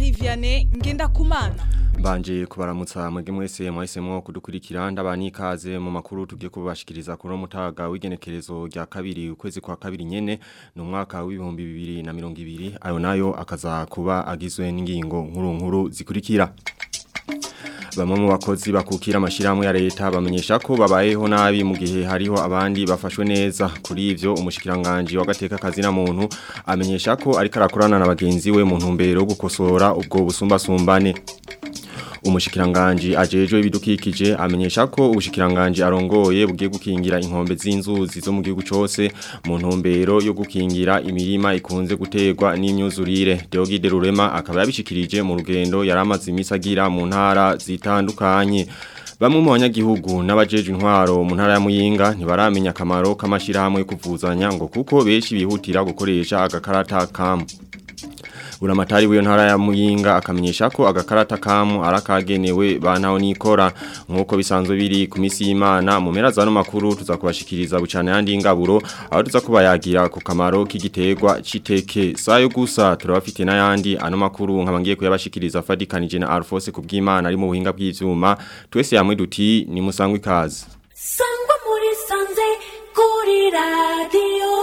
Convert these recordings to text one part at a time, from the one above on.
Marie Vianney Ngendakumana Mbanje kubaramutsa mwege mwese mwahisemo kudukurikira ndabani ikaze mu makuru tugiye kubashikiriza kuri mutaga w'igenekerezo rya kabiri ukwezi kwa kabiri nyene no mwaka w'ibihumbi bibiri na mirongo ibiri ayo nayo akaza kuba agizwe n'ingingo nkuru nkuru zikurikira Bamwe mu bakozi bakukira amashirahamwe ya leta bamenyesha ko babayeho nabi mu gihe hariho abandi bafashwe neza kuri ivyo umushikiranganje wagateka kazi na muntu amenyesha ko ariko arakorana na bagenzi we mu ntumbero yo gukosora ubwo busumbasumbane umushikiranganji ajejwe ibidukikije amenyesha ko ubushikiranganji arongoye bugiye gukingira inkombe z'inzuzi zo mu gihugu cyose mu ntumbero yo gukingira imirima ikunze gutegwa n'imyuzurire Deogide Rurema akaba yabishikirije mu rugendo yaramaze imisagira mu ntara zitandukanye Bamwe mu banyagihugu n'abajeje intwaro mu ntara ya Muyinga ntibaramenya akamaro k'amashirahamwe yo kuvuzanya ngo kuko benshi bihutira gukoresha agakarata kamu Uramatari w'iyo ntara ya Muyinga akamenyesha ko agakarata kamu arakagenewe bantaho nikora nkuko bisanzwe biri ku misi y'Imana mu mpera za no makuru tuzakubashikiriza bucane yandi ingaburo aho tuzakubayagira ku kamaro k'igiterwa citeke sayo gusa turabafite n'ayandi ano makuru nkabangiye kuyabashikiriza fadikanije na Alphonse kubw'Imana ari mu buhinga bw'ivyuma twese yamwe duti ni musangwe ikaze Sangwa muri sanze kuri radio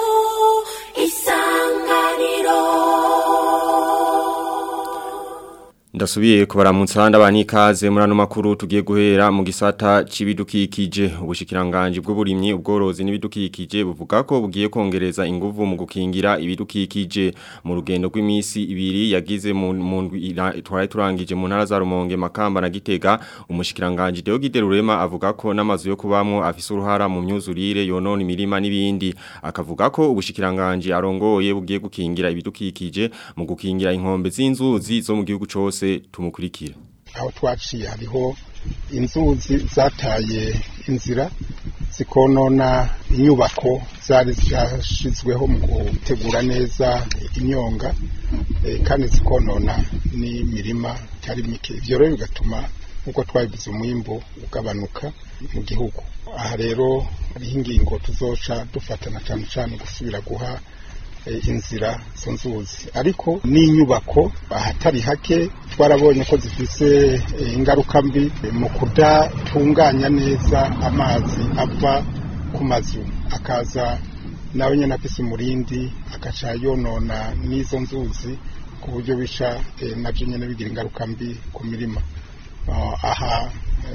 isanganiro Ndasubiye kubaramutsa ndabani ikaze muri ano makuru tugiye guhera mu gisata c'ibidukikije ubushikiranganje bw'uburimyi ubworozi n'ibidukikije buvuga ko bugiye kongereza inguvu mu gukingira ibidukikije mu rugendo rw'imisi ibiri yagize mu ndwi twari turangije mu ntara za Rumonge Makamba na Gitega umushikiranganje Deogide Rurema avuga ko n'amazu yo kubamwo afise uruhara mu myuzurire yonona imirima n'ibindi akavuga ko ubushikiranganje arongoye bugiye gukingira ibidukikije mu gukingira inkombe z'inzuzi zo mu gihugu cose tumukurikira aho twaciye hariho inzuzi zataye inzira zikonona inyubako zari zashizweho mu gutegura neza inyonga eh, kandi zikonona n'imirima itari mike ivyo rero bigatuma nk'uko twabivuze umwimbu ugabanuka mu gihugu aha rero hariho ingingo tuzoca dufatana cyane cyane gusubira guha inzira zo nzuzi ariko n'inyubako ahatari hake twarabonye ko zifise ingaruka mbi mu kudatunganya neza amazi ava ku mazu akaza nawe nyine afise umurindi agaca yonona n'izo nzuzi ku buryo bisha nabyo nyine bigira ingaruka mbi ku mirima aha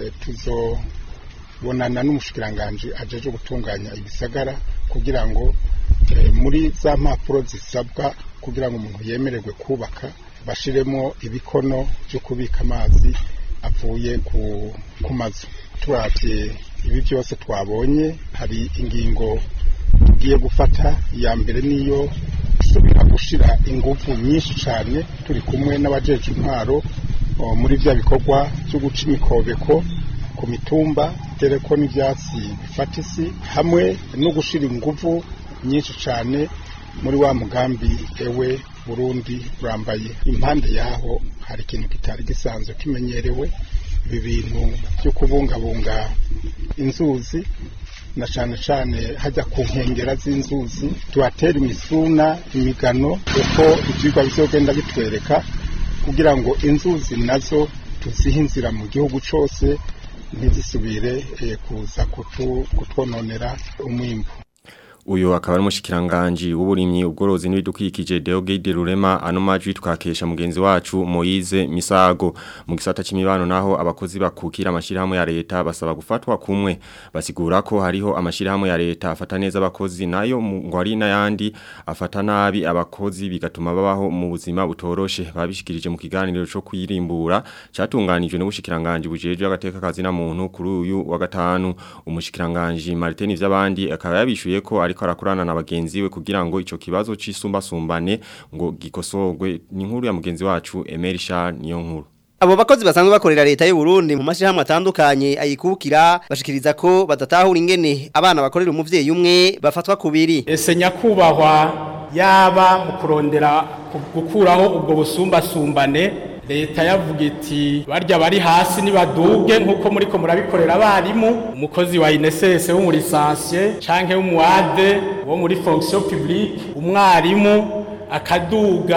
tuzobonana n'umushikiranganji ajeje gutunganya ibisagara kugira ngo muri za mpapuro zisabwa kugira ngo umuntu yemererwe kubaka bashiremo ibikono byo kubika amazi avuye ku mazu turabye ibi byose twabonye hari ingingo tugiye gufata iya mbere niyo gusubira gushyira ingufu nyinshi cyane turi kumwe n'abajeje intwaro muri bya bikorwa byo guca imikobeko ku mitumba dore ko n'ibyatsi bifata isi hamwe no gushyira ingufu nyinshi cyane muri wa mugambi ewe burundi urambaye impande yaho hari ikintu kitari gisanzwe kimenyerewe ibi bintu byo kubungabunga inzuzi na cyane cyane hajya ku nkengera z'inzuzi tuhatera imisuna imigano uko ibyigwa bizogenda bitwereka kugira ngo inzuzi nazo tuzihe inzira mu gihugu cyose ntizisubire kuza kutwononera umwimbu Uyo akaba ari umushikiranganje w'uburimyi ubworozi n'ibidukikije Deogide Rurema ano majwi twakesha mugenzi wacu Moize Misago mu gisata c'imibano naho abakozi bakukira amashirahamwe ya leta basaba gufatwa kumwe basigura ko hariho amashirahamwe ya leta afata neza abakozi nayo ngo ari nayandi afata nabi abakozi bigatuma babaho mu buzima butoroshe babishikirije mu kiganiro cyo kwirimbura catunganijwe n'ubushikiranganje bujeje agateka kazi na muntu kuri uyu wa gatanu umushikiranganje Martin vy'abandi akaba yabishuye ko ari ariko arakorana na bagenzi we kugira ngo ico kibazo c'isumbasumbane ngo gikosorwe ni inkuru ya mugenzi wacu Emery Charles niyo nkuru Abo bakozi basanzwe bakorera leta y'u Burundi mu mashirahamwe atandukanye ayikukira bashikiriza ko badatahura ingene abana bakorera umuvyeyi umwe bafatwa kubiri. Ese nyakubahwa yaba mu kurondera gukuraho ubwo busumbasumbane leta yavuga iti barya bari hasi nibaduge nkuko muriko murabikorera abarimu umukozi wa INSS wo muri lisansiye canke w'umuade wo muri fonction publique umwarimu akaduga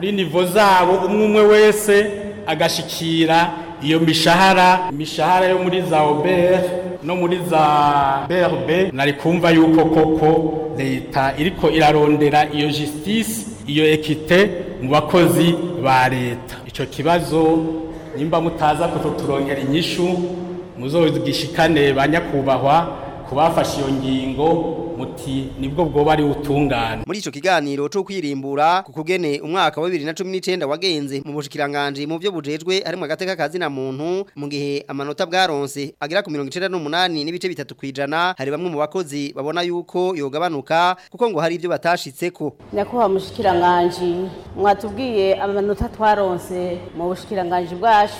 kuri nivo zabo umwe umwe wese agashikira iyo mishahara imishahara yo muri za obere no muri za brb nari kumva yuko koko leta iriko irarondera iyo justice iyo ekite mu bakozi ba leta ico kibazo nimba mutaza kututurongera inyishu muzogishikane ba nyakubahwa kubafasha iyo ngingo muti nibwo bwoba ari utungane muri ico kiganiro cyo kwirimbura ku kugene umwaka wa 2019 wagenze mu bushikiranganje mu byo bujejwe harimo agateka kazi na muntu mu gihe amanota bwaronse agera ku 98 n'ibice bitatu kwijana hari bamwe mu bakozi babona yuko yogabanuka kuko ngo hari ibyo batashitseko nyakubahwa mushikiranganje mwatubwiye amanota twaronse mu bushikiranganje bwacu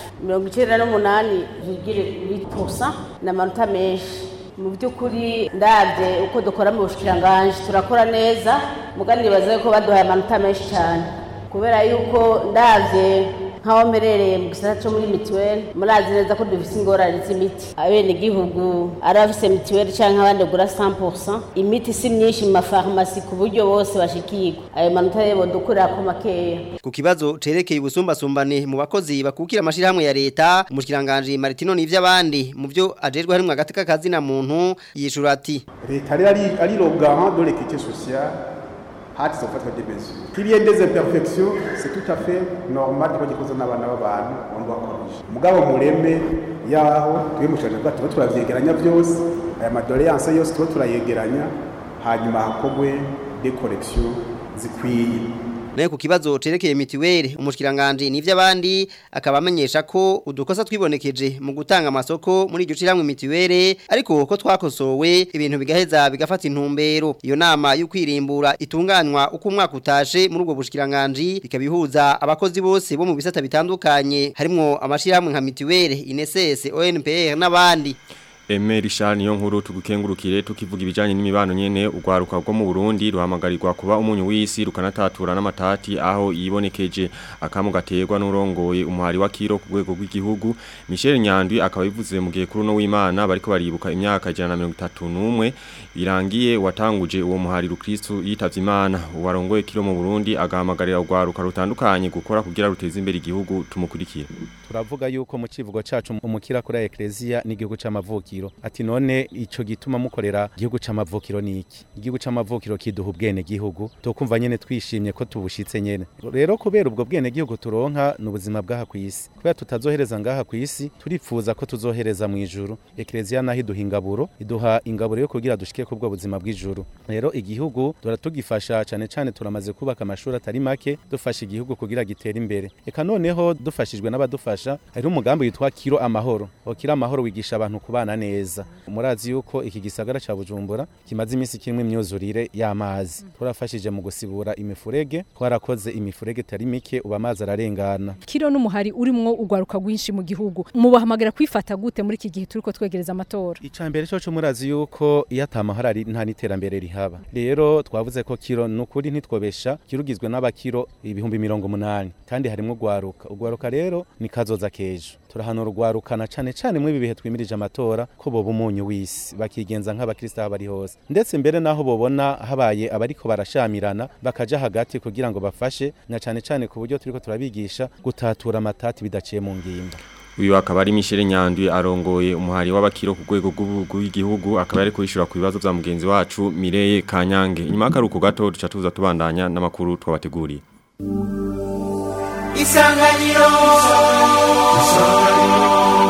98 vigire 8% n'amanota menshi mu by'ukuri ndabye uko dukora mu bushikiranganje turakora neza mugani baza ko baduhaye amanota menshi cyane kubera yuko ndabye nk'aho mberereye mu gisata cyo muri mituweli murazi neza ko dufite ingorane z'imiti abenegihugu ari abafise mituweli cyangwa abandi bagura 100% imiti si myinshi mu mafarumasi ku buryo bose bashikirwa ayo manota rero dukurira ko makeya ku kibazo cerekeye ubusumbasumbane mu bakozi bakukira amashirahamwe ya leta umushikiranganje Martino n'ivy'abandi mu byo ajejwe harimo agateka kazi na muntu yishura ati leta rero ari ari le garant de l'équité sociale hati zofatwa des mesures qu'il y ait des imperfections c'est tout à fait normal ko gikoze n'abana b'abantu on doit corriger mugabo mureme yaho twe mushanje bwa tuba turavyegeranya byose aya madoléance yose tuba turayegeranya hanyuma hakogwe des corrections zikwiye nayo ku kibazo cerekeye mitiweli umushikiranganje n'ivy'abandi akaba amenyesha ko udukosa twibonekeje mu gutanga amasoko muri iryo ciramwe mitiweli ariko ko twakosowe ibintu bigaheza bigafata intumbero iyo nama yo kwirimbura itunganywa uko umwaka utashe muri ubwo bushikiranganje bikabihuza abakozi bose bo mu bisata bitandukanye harimo amashirahamwe nka mitiweli INSS ONPR n'abandi Emeri shani yo nkuru tugukengurukire tukivuga ibijanye n'imibano nyene ugwaruka rwo mu Burundi ruhamagarirwa kuba umunyu w'isi rukanatatura n'amatati aho yibonekeje akamu gaterwa n'urongoye umuhari wa kiro ku rwego rw'igihugu Michel Nyandwi akaba bivuze mu gihe kuri no w'Imana bariko baribuka imyaka 131 birangiye watanguje uwo muhari rukristo yitavye Imana uwarongoye kiro mu Burundi agahamagarira ugwaruka rutandukanye gukora kugira ruteze imbere igihugu tumukurikira turavuga yuko mu kivugo cacu umukira kuri eklezia n'igihugu c'amavukiro ati none ico gituma mukorera igihugu c'amavukiro niki igihugu c'amavukiro kiduha ubwene gihugu tokumva nyene twishimye ko tubushitse nyene rero kubera ubwo bwene gihugu turonka n'ubuzima bwaha kwisi kubera tutazohereza ngaha kwisi turipfuza ko tuzohereza mu ijuru eklezia naho iduha ingaburo iduha ingaburo yo kugira dushike kubwo buzima bw'ijuru rero igihugu dora tugifasha cane cane turamaze kubaka amashuri atari make dufasha igihugu kugira gitere imbere eka noneho dufashijwe n'abadufasha hari umugambi witwa kiro amahoro kiro amahoro wigisha abantu kubana neza murazi yuko iki gisagara ca Bujumbura kimaze iminsi kimwe imyuzurire y'amazi turafashije mu gusibura imifurege twarakoze imifurege tari mike uba amazi ararengana kiro n'umuhari urimwo ugwaruka gwinshi mu gihugu mubahamagara kwifata gute muri iki gihe turiko twegereza amatora icambere cyo murazi yuko iyo atamahoro ari nta niterambere rihaba rero twavuze ko kiro nukuri ntitwobesha kirugizwe n'abakiro ibihumbi mirongo munani kandi harimo ugwaruka ugwaruka rero ni kazoza kejo turahanura ugwarukana cane cane mu bihe twimirije amatora ko boba umunyu w'isi bakigenza nk'abakristo aho bari hose ndetse mbere naho bobona habaye abariko barashamirana bakaja hagati kugira ngo bafashe na cane cane ku buryo turiko turabigisha gutatura amatati bidaciye mu ngimba uyu akaba ari Michel Nyandwi arongoye umuhari w'abakiro ku rwego rw'igihugu akaba ari kwishura ku bibazo bya mugenzi wacu Mireye Kanyange inyuma y'akaruko gato duca tuza tubandanya n'amakuru twabateguriye Isanganiro Isanganiro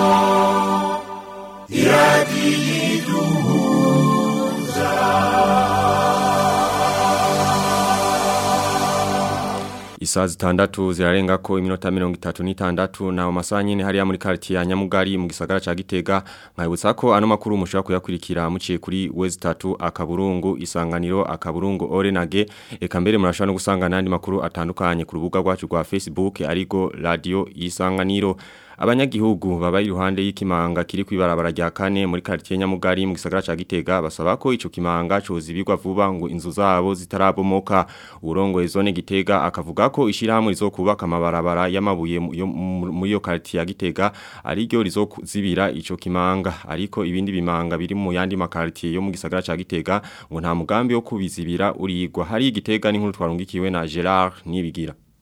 Isaa zitandatu zirarenga ko iminota mirongo itatu n'itandatu na masaha nyine hariya muri quartier ya Nyamugari mu gisagara ca Gitega nkayibutsa ko ano makuru mushobora kuyakurikira muciye kuri West 3 akaburungu isanganiro akaburungu Orenage eka mbere murashobora no gusanga nandi makuru atandukanye ku rubuga rwacu rwa Facebook ariko radio isanganiro abanyagihugu baba iruhande y'ikimanga kiri kwibarabara rya kane muri quartier Nyamugari mu gisagara ca Gitega basaba ko ico kimanga cozibirwa vuba ngo inzu zabo zitarabomoka urongoye zone Gitega akavuga ko ishirahamwe rizokubaka amabarabara y'amabuye muri yo quartier ya Gitega ariryo rizokuzibira ico kimanga ariko ibindi bimanga biri mu yandi makartier yo mu gisagara ca Gitega ngo nta mugambi wo kubizibira urigwa hari Gitega n'inkuru twarungikiwe na Gerard nibigira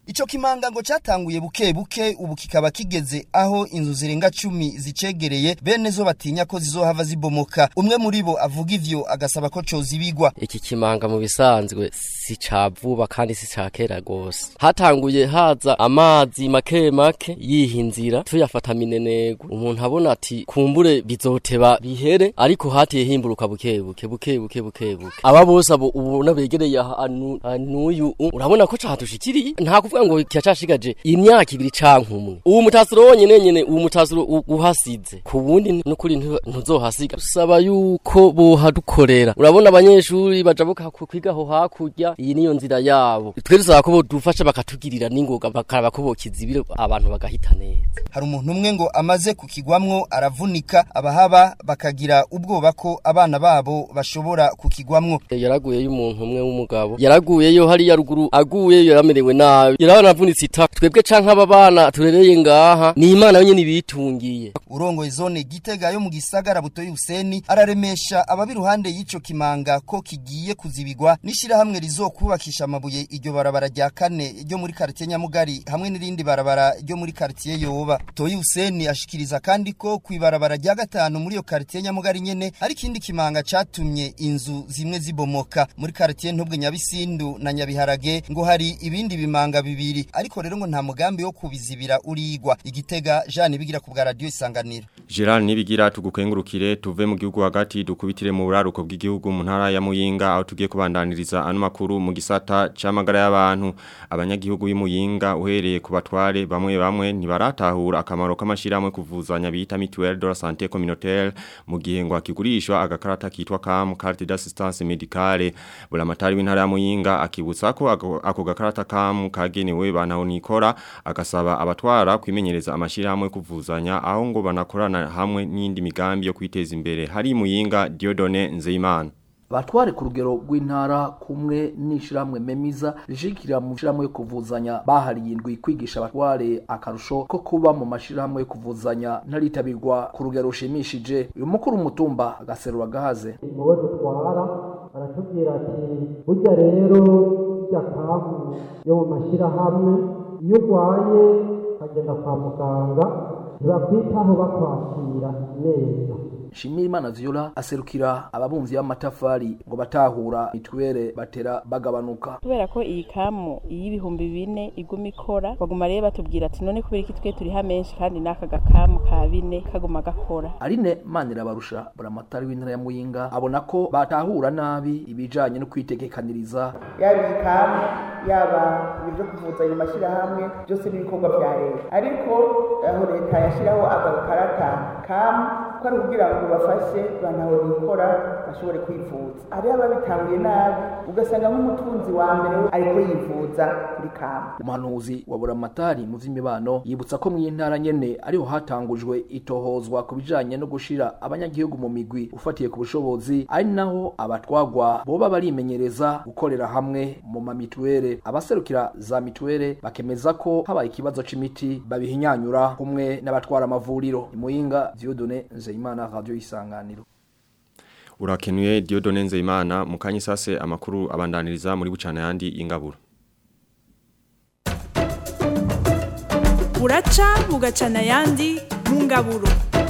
Ico kimanga ngo catanguye buke buke ubu kikaba kigeze aho inzu zirenga cumi zicegereye bene zo batinya ko zizohava zibomoka umwe muri bo avuga ivyo agasaba ko cozibigwa iki kimanga mu bisanzwe si ca vuba kandi si ca kera gose hatanguye haza amazi make make yihinzira tuyafata minenego umuntu abona ati kumbure bizoteba bihere ariko hatiye himburuka buke buke buke buke buke buke aba bose abo ubona begereye ahantu n'uyu urabona ko catushikiriye nta kuvuga ngo kiracashigaje imyaka ibiri canke umwe ubu mutasuro wonyene nyene ubu mutasuro uhasize ku wundi n'ukuri ntuzohasiga usaba yuko bohadukorera urabona abanyeshuri bajabuka kwigaho hakurya iyi niyo nzira yabo twe dusaba ko bodufasha bakatugirira n'ingoga bakaraba ko bokizibire abantu bagahita neza hari umuntu umwe ngo amaze kukigwamwo aravunika abahaba bakagira ubwoba ko abana babo bashobora kukigwamwo yaraguyeyo umuntu umwe w'umugabo yaraguyeyo hariya ruguru aguyeyo yaramerewe nabi yaranavunitse itaka twebwe canke aba bana turereye ngaha ni imana yonyene ibitungiye urongoye zone gitega yo mu gisagara butoyi Huseni araremesha ababi ruhande y'ico kimanga ko kigiye kuzibigwa nishira hamwe rizokubakisha amabuye iryo barabara rya kane ryo muri quartier Nyamugari hamwe n'irindi barabara ryo muri quartier Yoba Toyi Huseni ashikiriza kandi ko kwibarabara rya gatanu muri yo quartier Nyamugari nyene ari kindi kimanga catumye inzu zimwe zibomoka muri quartier Ntobwe Nyabisindu na Nyabiharage ngo hari ibindi bimanga bibiri ariko rero ngo nta mugambi wo kubizibira urigwa igitega Jean bigira ku bwa radio isanganiro Gerard nibigira tugukengurukire tuve mu gihugu hagati dukubitire mu buraruko bw'igihugu mu ntara ya Muyinga aho tugiye kubandaniriza ano makuru mu gisata camagara y'abantu abanyagihugu y'Imuyinga uhereye ku batware bamwe bamwe ntibaratahura akamaro k'amashirahamwe kuvuzanya bita mutuelle de la santé communautaire mu gihe ngo akigurishwa agakarata kitwa CAM carte d'assistance médicale bulamatari w'intara ya Muyinga akibutsa ko ako gakarata CAM kagenewe banaho nikora agasaba abatwara kwimenyereza amashirahamwe kuvuzanya aho ngo banakorana hamwe n'indi migambi yo kwiteza imbere hari Muyinga Diodone Nzeyimana batware ku rugero rw'intara kumwe n'ishiramwe memiza rishikira mu shiramwe yo kuvuzanya bahariye indwi kwigisha abatware akarusho ko kuba mu mashirahamwe yo kuvuzanya ntaritabirwa ku rugero rushimishije uyu mukuru umutumba agaserura gahaze mubo dutwara baratubwira ati burya rero burya kamu yo mu mashirahamwe iyo urwaye ukagenda kwa muganga ntibakwitaho bakwakira neza Shimirimana Viola aserukira ababumvyi b'amatafari ngo batahura mitwere batera bagabanuka kubera ko iyi kamu y'ibihumbi bine iguma ikora baguma rero batubwira ati none kubera iki twe turiha menshi kandi n'aka gakamu ka bine kaguma gakora Aline Manira barusha buramatari w'intara ya Muyinga abona ko batahura nabi ibijanye no kwitegekaniriza yaba ikamu yaba ibyo kuvuza ayo mashyirahamwe byose n'ibikorwa bya leta ariko aho leta yashyiraho agakarata kamu ko ari kugira ngo bafashe banaho nikora bashobore kwivuza hariho ababitanguye nabi ugasanga nk'umutunzi wa mbere ariko yivuza kuri kamu umuhanuzi wa buramatari mu vy'imibano yibutsa ko mw'intara nyene ariho hatangujwe itohozwa ku bijanye no gushira abanyagihugu mu migwi ufatiye ku bushobozi ari naho abatwagwa boba barimenyereza gukorera hamwe mu mamituwere abaserukira za mituwere bakemeza ko habaye ikibazo c'imiti babihinyanyura kumwe n'abatwara amavuriro imuyinga Dieudonne Nzeyimana radio isanganiro Urakenuye Diodone Nzeyimana mukanyi sase amakuru abandaniriza muri bucana yandi ingaburo buraca bugacana ayandi mu ngaburo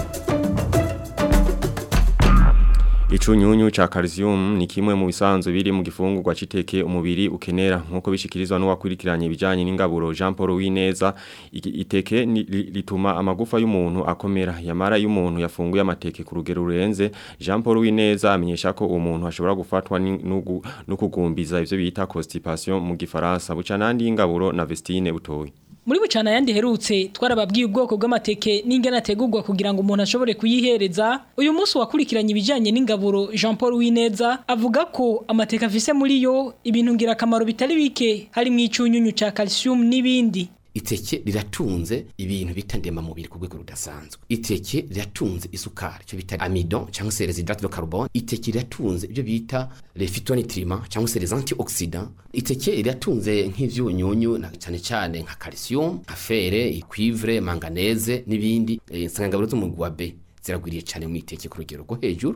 Icunyunyu cha calcium ni kimwe mu bisanzwe biri mu gifungurwa citeke umubiri ukenera nkuko bishikirizwa n'uwakurikiranye ibijanye n'ingaburo Jean Paul Wineza iteke lituma amagufa y'umuntu akomera yamara y'umuntu yafunguye amateke ku rugero rurenze Jean Paul Wineza amenyesha ko umuntu ashobora gufatwa no kugumbiza ivyo bita constipation mu gifaransa buca nandi ingaburo na Vestine butoyi muri bucana yandi herutse twarababwiye ubwoko bw'amateke n'ingana ategurwa kugira ngo umuntu ashobore kuyihereza uyu munsi wakurikiranye ibijyanye n'ingaburo Jean Paul Wineza avuga ko amateke afise muri yo ibintu ngirakamaro bitari bike harimo icyunyunyu cya calcium n'ibindi iteke riratunze ibintu bita ndemamubiri ku rwego rudasanzwe iteke riratunze isukari cyo bita amidon cyangwa se residrate de carbone iteke riratunze ibyo bita les phytonutriments cyangwa se les antioxydants iteke riratunze nk'ivyunyunyu cyane cyane nka calcium nka fer cuivre manganese n'ibindi insanganyangaburo zo mu gwa B ziragwiriye cyane mu iteke ku rugero rwo hejuru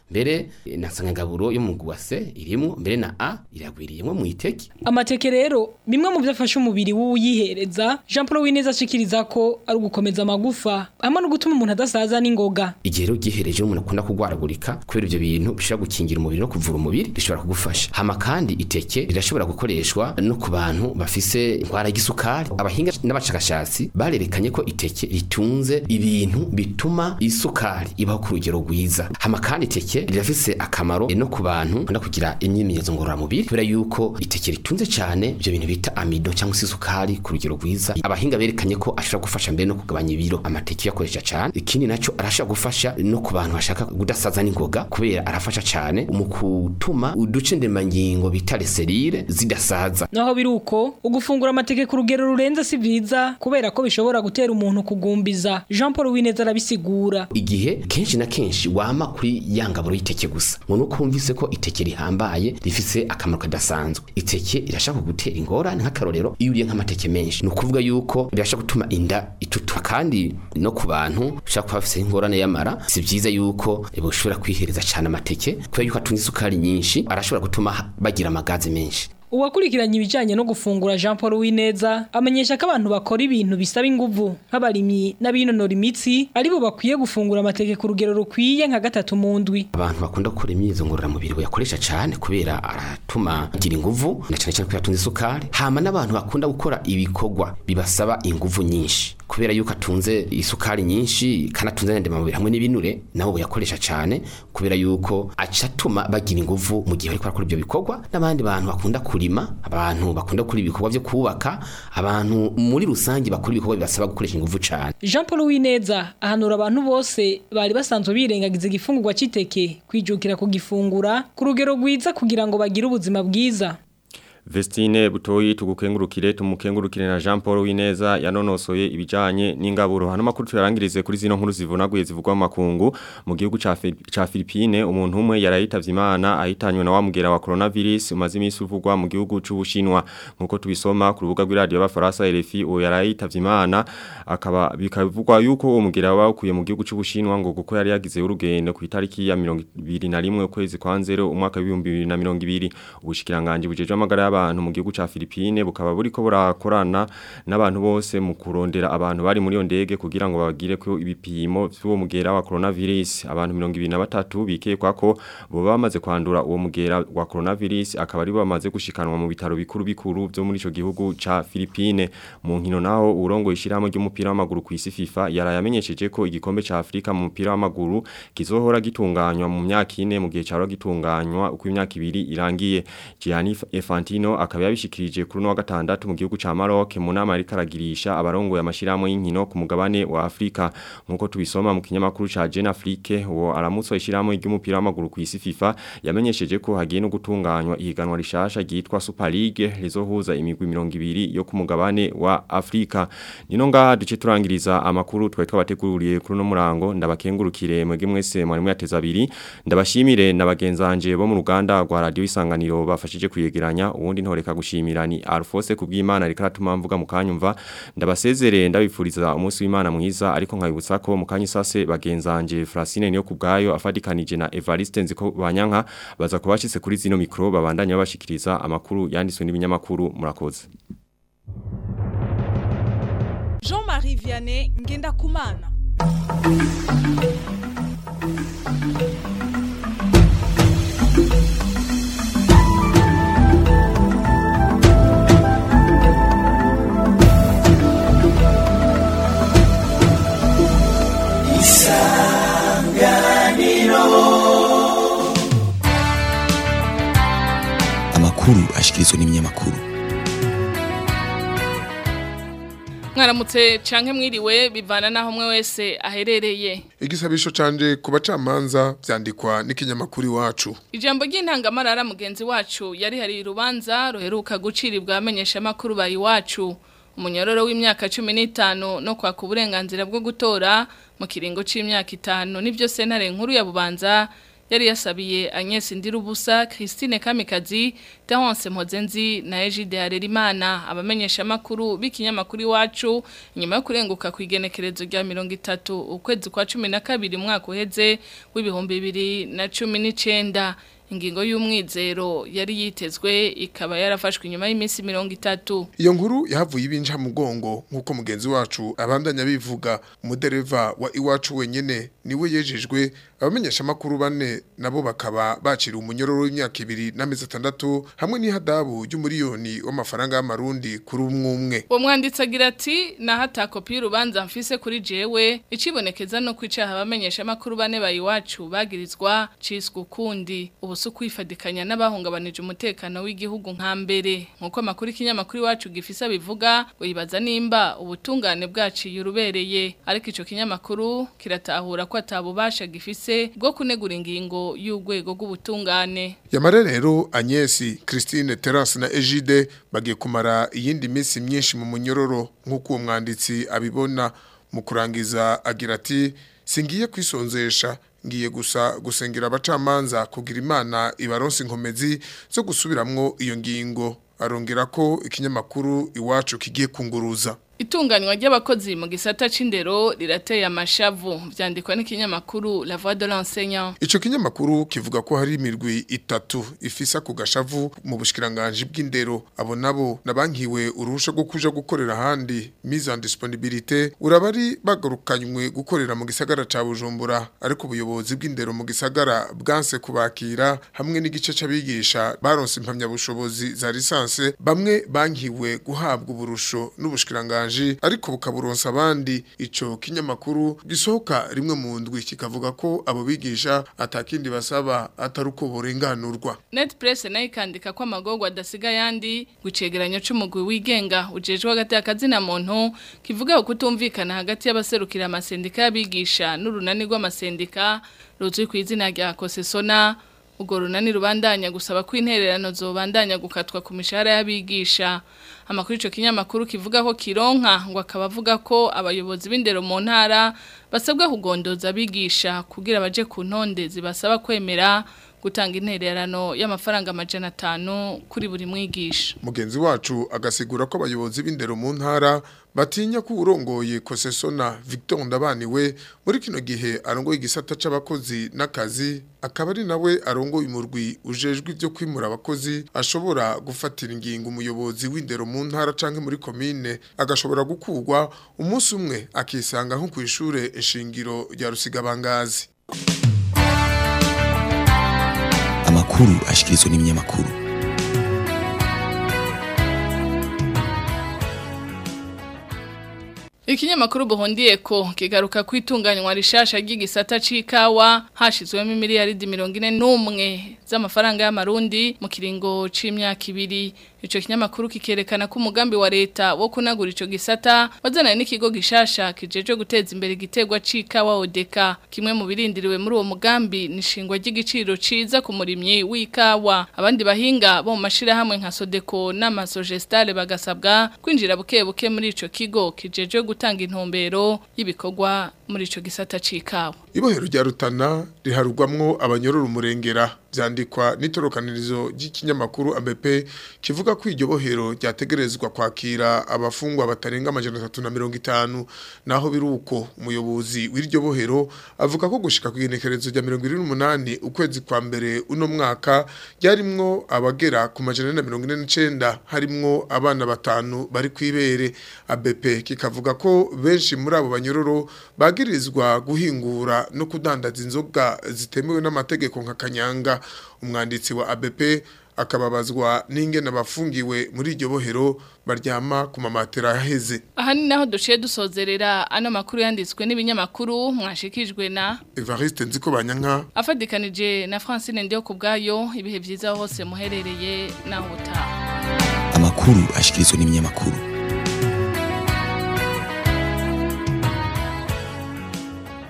mbere eh, na nsanganyangaburo yo mu guwase irimwo mbere na a iragwiriyemwo mu iteke Amateke rero bimwe mu byafasha umubiri w'uyihereza Jean Paul Wineza ashikiriza ko ari ugukomeza amagufa hamwe no gutuma umuntu adasaza n'ingoga igihe rero ugihereje umuntu akunda kugwaragurika kubera ibyo bintu bishobora gukingira umubiri no kuvura umubiri bishobora kugufasha hama kandi iteke rirashobora gukoreshwa no ku bantu bafise indwara y'isukari abahinga n'abashakashatsi barerekanye ko iteke ritunze ibintu bituma isukari ibaho ku rugero rwiza hama kandi iteke rirafise akamaro no ku bantu bakunda kugira imyimenyerezo ngororamubiri kubera yuko iteke ritunze cyane ibyo bintu bita amido cyangwa se isukari ku rugero rwiza abahinga berekanye ko ashobora gufasha mbere no kugabanya ibiro amateke uyakoresha cyane ikindi nacyo arashobora gufasha no ku bantu bashaka kudasaza n'ingoga kubera arafasha cyane mu gutuma uduce ndemangingo bita reserire zidasaza naho biri uko ugufungura amateke ku rugero rurenze si byiza kubera ko bishobora gutera umuntu kugumbiza Jean Paul Wineza arabisigura igihe kenshi na kenshi wama kuri ya ngaburo y'iteke gusa ngo nuko wumvise ko iteke rihambaye rifise akamaro kadasanzwe iteke irashaka kugutera ingorane nk'akarorero iyo uriye nk'amateke menshi ni ukuvuga yuko rirashaka gutuma inda itutura kandi no ku bantu ushaka kuba bafise ingorane y'amara si byiza yuko boshobora kwihereza cyane amateke kubera yuko atunze isukari nyinshi arashobora gutuma bagira amagazi menshi Uwakurikiranye ibijanye no gufungura Jean Paul Wineza amenyesha ko abantu bakora ibintu bisaba inguvu nk'abarimyi n'abinonora imitsi aribo bakwiye gufungura amateke ku rugero rukwiye nka gatatu mu ndwi abantu bakunda gukora imyitozo ngororamubiri bayakoresha cyane kubera aratuma agira inguvu na cyane cyane kubera atunze isukari hama n'abantu bakunda gukora ibikorwa bibasaba inguvu nyinshi kubera yuko atunze isukari nyinshi kandi atunze n'indemamubiri hamwe n'ibinure nabo bayakoresha cyane kubera yuko aca atuma bagira inguvu mu gihe bariko barakora ibyo bikorwa n'abandi bantu bakunda kurima abantu bakunda gukora ibikorwa byo kubaka abantu muri rusange bakora ibikorwa bibasaba gukoresha inguvu cyane Jean Paul Wineza ahanura abantu bose bari basanzwe birengagiza igifungurwa c'iteke kwijukira kugifungura ku rugero rwiza kugira ngo bagire ubuzima bwiza Vestine butoyi tugukengurukire tumukengurukire na Jean Paul Wineza yanonosoye ibijanye n'ingaburo hano makuru turarangirize kuri zino nkuru zivunaguye zivugwa mu makungu mu gihugu ca Fi- ca Philippine umuntu umwe yarayitavye Imana ahitanywe na wamugera wa coronavirus umaze iminsi uvugwa mu gihugu c'Ubushinwa nkuko tubisoma ku rubuga rw'iradio y'abafaransa RFI uwo yarayitavye Imana akaba bikavugwa yuko uwo mugera wawukuye mu gihugu c'Ubushinwa ngo kuko yari yagize urugendo ku itariki ya 21 ukwezi kwa nzero umwaka wa 2020 ubushikiranganje bujeje amagara y'abantu mu gihugu ca Philippine bukaba buriko burakorana n'abantu bose mu kurondera abantu bari muri yo ndege kugira ngo babagire ko ibipimo by'uwo mugera wa coronavirus abantu 23 bikekwa ko bo bamaze kwandura uwo mugera wa coronavirus akaba ari bamaze gushikanwa mu bitaro bikuru bikuru byo muri ico gihugu ca Philippine mu nkino naho urongo ishiramo ry'umupira w'amaguru ku isi FIFA yarayamenyesheje ko igikombe ca Afrika mu mupira w'amaguru kizohora gitunganywa mu myaka ine mu gihe cyaro gitunganywa uko imyaka ibiri irangiye Gianni Infantino akaba yabishikirije kuri no wa gatandatu mu gihugu ca Maroc mu nama ariko aragirisha abarongoye amashiramo y'inkino ku mugabane wa Afrika nkuko tubisoma mu kinyamakuru ca Jeune Afrique uwo aramutso ishiramo ry'umupira w'amaguru ku isi FIFA yamenyesheje ko hagiye no gutunganywa ihiganwa rishasha ryitwa Super League rizohuza imigwi 200 yo ku mugabane wa Afrika nino ngaha duce turangiriza amakuru twari twabateguriye kuri no murango ndabakengurukire mwege mwese mwari mwateza abiri ndabashimire nabagenzanje bo mu ruganda rwa radio isanganiro bafashije kuyegeranya uwundi ntoreka gushimira ni Alphonse kubw'Imana rika ratuma mvuga mu kanyumva ndabasezere ndabifuriza umunsi w'Imana mwiza ariko nkabibutsa ko mu kanyi sase bagenzanje Francine niyo kubgayo afadikanije na Evariste nziko banyanka baza kubashitse kuri zino mikro babandanya babashikiriza amakuru yanditswe n'ibinyamakuru murakoze Jean-Marie Vianney Ngendakumana amakuru ashikirizwa n'ibinyamakuru mwaramutse canke mwiriwe bivana naho umwe wese aherereye igisabisho canje ku bacamanza vyandikwa n'ikinyamakuru iwacu ijambo ry'intangamarara mugenzi wacu yari hari urubanza ruheruka guciribwa amenyesha makuru bari iwacu umunyororo w'imyaka 15 no kwaka uburenganzira bwo gutora mu kiringo c'imyaka itanu nivyo sentare nkuru ya bubanza yari yasabiye Agnes Ndirubusa Christine Kamikazi Terence Mpozenzi na Egide Harerimana abamenyesha makuru b'ikinyamakuru iwacu nyuma yo kurenguka ku igenekerezo rya 30 ukwezi kwa 12 mwaka uheze w'ibihumbi 2019 ingingo y'umwizero yari yitezwe ikaba yarafashwe inyuma y'iminsi 30 iyo nkuru yahavuye ibinja mugongo nkuko mugenzi wacu abandanya bivuga umudereva wa iwacu wenyene niwe yejejwe abamenyesha makuru bane nabo bakaba bacira umunyororo w'imyaka ibiri n'amezi atandatu hamwe n'ihadabu y'umuriyoni w'amafaranga y'amarundi kuri umwe umwe uwo mwanditsi agira ati nahata kopi y'urubanza mfise kuri jewe icibonekeza no kwicaha abamenyesha makuru bane bayiwacu bagirizwa ciswe ukundi ubu si ukwifadikanya n'abahungabanije umutekano w'igihugu nka mbere nk'uko amakuru ikinyamakuru iwacu gifise abivuga wibaza nimba ubutungane bwaciye urubereye ariko ico kinyamakuru kiratahura ko atabubasha gifise bwo kunegura ingingo y'urwego rw'ubutungane yamare rero Agnesi Christine Terence na Egide bagiye kumara iyindi minsi myinshi mu munyororo nk'uko uwo mwanditsi abibona mu kurangiza agira ati singiye kwisonzesha ngiye gusa gusengera abacamanza kugira imana ibaronse inkomezi zo gusubiramwo iyo ngingo arongera ko ikinyamakuru iwacu kigiye kunguruza Itunganywa ry'abakozi mu gisata c'indero rirateye amashavu vyandikwa n'ikinyamakuru La Voix de l'enseignant. Ico kinyamakuru kivuga ko hari imirwi itatu ifisa ku gashavu mu bushikiranganje bw'indero abo nabo nabankiwe uruhusha rwo kuja gukorera handi mise en disponibilité urabari bagarukanywe gukorera mu gisagara ca Bujumbura ariko ubuyobozi bw'indero mu gisagara bwanse kubakira hamwe n'igice c'abigisha baronse impamya bushobozi za lisanse bamwe bankiwe guhabwa uburusho n'ubushikiranganje ariko bukaburonsa abandi ico kinyamakuru gisohoka rimwe mu ndwi kikavuga ko abo bigisha atakindi basaba atari uko burenganurwa Net Press nayo ikandika ko amagorwa adasiga yandi gucegeranyo c'umugwi wigenga ujejwe hagati y'akazina muntu kivuga kutumvikana hagati y'abaserukira amasendika y'abigisha n'urunani rw'amasendika ruzwi ku izina rya Kosesona Ugo runani rubandanya gusaba ko intererano zobandanya gukatwa ku mishahara y'abigisha amakuru ico kinyamakuru kivuga ko kironka ngo akaba avuga ko abayobozi b'indero mu ntara basabwa kugondoza abigisha kugira baje ku ntonde zibasaba kwemera gutanga intererano y'amafaranga amajana atanu kuri buri mwigisha mugenzi wacu agasigura ko abayobozi b'indero mu ntara batinya ko urongoye kosesona Victor Ndabaniwe muri kino gihe arongoye igisata c'abakozi n'akazi akaba ari nawe arongoye umurwi ujejwe ivyo kwimura abakozi ashobora gufatira ingingo umuyobozi w'indero mu ntara canke muri komine agashobora gukurwa umunsi umwe akisanga nko kwishure ishingiro rya Rusigabangazi amakuru ashikirizwa n'ibinyamakuru Ikinyamakuru buhondiye ko kigaruka kwitunganywa rishasha ry'igisata c'ikawa hashizwemo miliyaridi 41 z'amafaranga y'amarundi mu kiringo c'imyaka ibiri ico kinyamakuru kikerekana ko umugambi wa leta wo kunagura ico gisata wazananye n'ikigo gishasha kijeje guteza imbere igiterwa c'ikawa odeka kimwe mu birindiriwe muri uwo mugambi nishingwa ry'igiciro ciza ku murimyi w'ikawa abandi bahinga bo mu mashira hamwe nka Sodeko n'amasogestale bagasabwa kwinjira buke buke muri ico kigo kijeje gutanga intumbero y'ibikorwa muri ico gisata c'ikawa ibohero rya rutana riharugwamwo abanyororo umurengera vyandikwa n'itorokanirizo ry'ikinyamakuru ABP kivuga ko iryo bohero ryategerezwa kwakira abafungwa batarenga amajana 350 naho biruko umuyobozi w'iryo bohero avuga ko gushika ku igenekerezo rya 28 ukwezi kwa mbere uno mwaka ryarimwo abagera ku majana 149 harimwo abana batanu bari kwibere ABP kikavuga ko benshi muri abo banyororo bagirizwa guhingura no kudandaza inzoga zitemewe n'amategeko nka kanyanga umwanditsi wa ABP akababazwa n'ingene abafungiwe muri iryo bohero baryama ku mamatera yaheze aha ni naho duciye dusozerera ano makuru yanditswe n'ibinyamakuru mwashikijwe na Evariste Nziko Banyanka afadikanije na Francine Ndio kubgayo ibihe byiza hose muherereye naho utaha amakuru ashikirizwa n'ibinyamakuru